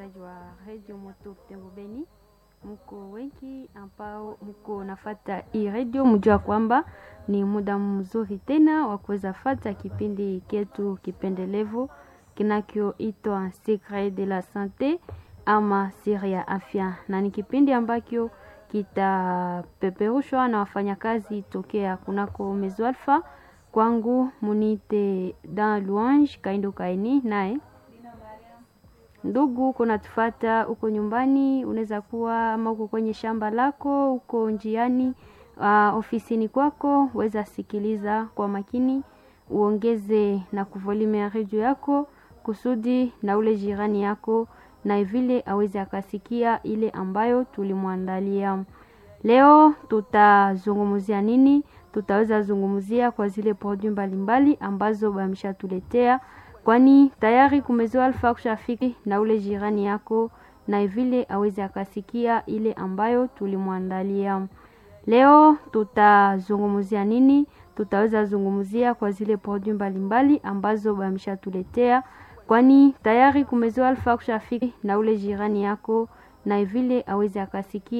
wasikilizaji wa redio Moto Butembo Beni, mko wengi ambao mko nafata hii redio, mjua kwamba ni muda mzuri tena wa kuweza fata kipindi ketu kipendelevu kinachoitwa Secret de la Sante ama siri ya afya, na ni kipindi ambacho kitapeperushwa na wafanyakazi tokea kunako Mezo Alpha. Kwangu munite Dan Louange Kaindo Kaini naye ndugu kuna tufata huko nyumbani, unaweza kuwa ama uko kwenye shamba lako, uko njiani, uh, ofisini kwako, weza sikiliza kwa makini, uongeze na kuvolume ya redio yako kusudi na ule jirani yako na vile aweze akasikia ile ambayo tulimwandalia leo. Tutazungumzia nini? Tutaweza zungumzia kwa zile produit mbalimbali ambazo bameshatuletea kwani tayari kumezoa alfa kushafiki na ule jirani yako na vile aweze akasikia ile ambayo tulimwandalia leo. Tutazungumzia nini? Tutaweza zungumzia kwa zile produit mbalimbali ambazo bameshatuletea kwani tayari kumezoa alfa kushafiki na ule jirani yako na vile aweze akasikia